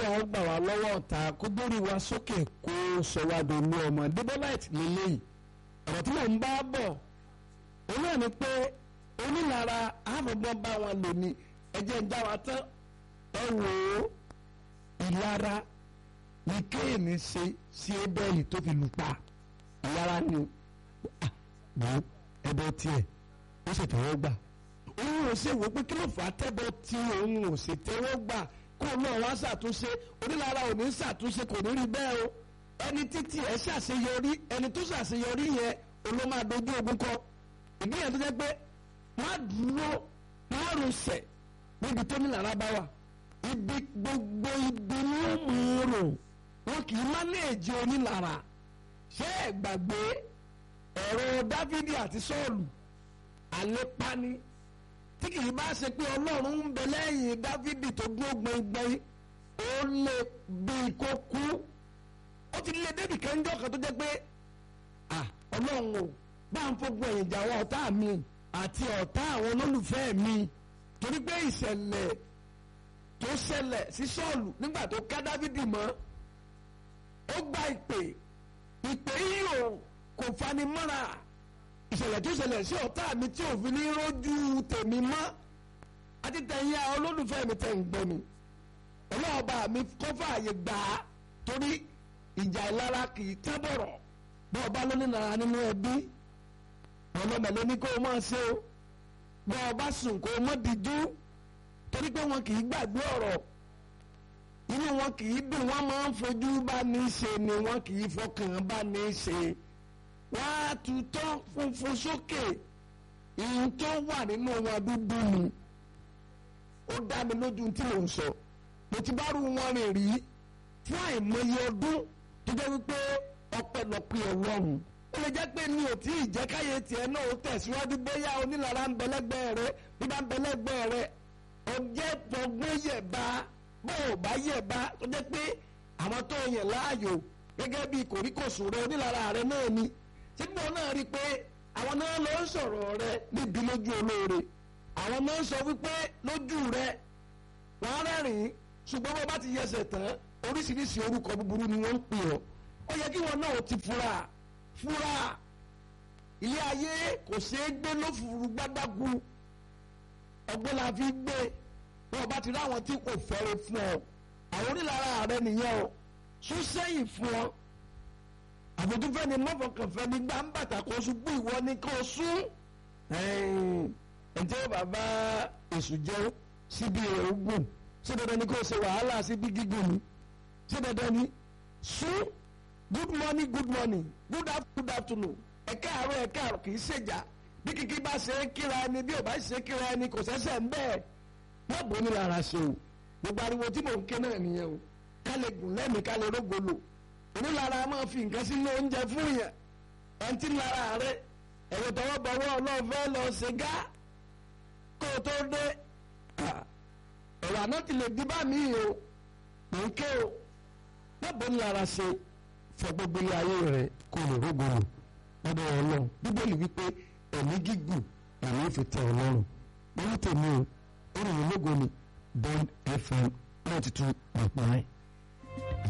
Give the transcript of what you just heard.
kọ́lọ́wọ́ gbà wá lọ́wọ́ ọ̀tá kó gbórí wa sókè kó sọ wá dolú ọmọ Debolite lélẹ́yìí ọ̀rọ̀ tí mò ń bá bọ̀ òun náà ni pé onílára àfọ̀gbọ́n bá wọn lò ní ẹ̀jẹ̀ ń já wa tán ẹ wò ó ìlara ní kéènì ṣe sí ebẹ́ẹ̀lì tó fi lù pa ìlara ni wò ó ẹbọ tiẹ̀ ó sì tẹ́wọ́ gbà òun ò ṣe wò pé kí ló fà á tẹ́bọ tí òun ò sì tẹ́wọ́ gbà kó náà wá ṣàtúnṣe onílára ò ní ṣàtúnṣe kò ní rí bẹ́ẹ̀ o ẹni títí ẹ ṣàṣeyọrí ẹni tó ṣàṣeyọrí yẹn oló máa dojú ogun kọ ìdí yẹn tó jẹ́ pé wọ́n á dúró wọ́n á rọṣẹ̀ níbi tó nílára bá wà ibi gbogbo ibi ni ó mú un rò wọn kì í mánéèjì onílára ṣé ẹ gbàgbé ẹ̀rọ dávidi àti sọ́ọ̀lù àlepani tí kì í bá ṣe pé ọlọ́run ń bẹ lẹ́yìn dávidi tó dúró gbẹngbẹ́ng ó lè bí kó kú ó ti lé débi kẹ́ńjọ́ kan tó jẹ́ pé ọlọ́run o bá ń fogun ẹ̀yìn jà àwọn ọ̀tá mi àti ọ̀tá àwọn olólùfẹ́ mi torí pé ìṣẹ̀lẹ̀ tó ṣẹlẹ̀ sí sọ́ọ̀lù nígbà tó ká dávidi mọ́ ó gba ìpè ìpè yìí ò kò fani mọ́ra ìṣẹ̀lẹ̀ tó ṣẹlẹ̀ sí ọ̀tá mi tí ò fi ní rójú tèmi mọ́ àti tẹ̀yìn àwọn olólùfẹ́ mi tẹ̀ ń gbọ́ mi ọlọ́ọ̀bá mi kọ́ fààyè gbà á torí ìjà ìlara kì í tẹ́ bọ̀rọ̀ bọ́ ọba ló ní nara nínú ẹbí ọlọ́mọ ló ní kó o máa ṣe o bọ́ ọba sùn kó o mọ́ dijú torí pé wọn kì í gbàgbé ọ̀rọ̀ inú wọn kì í dùn wọn máa ń fojú bá ní ṣe ni wọn kì í fọkàn bá ní ṣe wọn á tutọ́ funfun sókè ìhun tó wà nínú wọn dúdú ni ó dá mi lójú tí mò ń sọ mo ti bá rú wọn rìn rí fún àìmọye ọdún tó jẹ́ wípé ọpẹ́lọpẹ́ Ọlọ́run ó lè jẹ́ pé mi ò tí ì jẹ́ káyé tiẹ̀ náà ó tẹ̀síwájú bóyá onílára ń bẹlẹ́gbẹ́ rẹ bí bá ń bẹlẹ́gbẹ́ rẹ ọjẹ́ fọgbọ́n yẹ̀ bá bó o bá yẹ̀ bá tó jẹ́ pé àwọn tó yàn láàyò gẹ́gẹ́ bí kòríkòsùn rẹ onílára rẹ náà ni síbò náà rí i pé àwọn náà ló ń sọ̀rọ̀ rẹ níbi lójú olóore àwọn náà ń sọ wípé lójú rẹ wọ́n rẹ́rìn-ín ṣùgbọ́n bó bá ti yẹsẹ̀ tán oríṣiríṣi orúkọ búburú ni wọ́n ń pè ọ́ ó yẹ kí wọn náà ti fura fura ilé ayé kò ṣeé gbé lófurufú gbádágù ọgbọ́n la fi gbé wọn bá ti ráwọn tí kò fẹ́rẹ̀ fún ọ àwọn onílára rẹ nìyẹn o sún sẹ́yìn fún ọ àfojúfẹ́ ni mọ́fọkànfẹ́ ni gbà ń bàtà kó ṣubú ìwọ ni kó sún ǹjẹ́ bàbá èṣù jẹ́ síbi ogun ṣé dandan ni kó ṣe wàhálà síbi gígùn ni ṣé dandan ni sún good morning good morning good afternoon good afternoon ẹ káàárọ̀ ẹ káàárọ̀ kì í ṣèjà bí kìkì bá ṣe é kíra ẹni bí ò bá ṣe é kíra ẹni kò ṣẹ̀ṣẹ̀ ń bẹ́ẹ̀ wọ́n bò ní lára ṣe o gbogbo ariwo tí mò ń ké náà nìyẹn o ká lè gùn lẹ́mìí ká lè rógolo onílára máa fi nǹkan sínú oúnjẹ fún yẹn ẹni tí lára rẹ ẹ̀rọ tọwọ́ bọ̀wọ́ ọlọ́ọ̀fẹ́ lọ ṣe gá kó o tó dé ẹ̀rọ àná ti lè di bá mi o mò ń ké o wọ́n bò ní lára ṣe fọ gbogbo ilé ayé rẹ kó lè rógolo lọ́dọ̀ ọlọ́run bíbélì wípé ẹ̀mí gígùn ẹ̀mí fi tẹ ọlọ́run wọ́n tèmi o ó rìn mí lógo ni Bond FM ninety two point nine.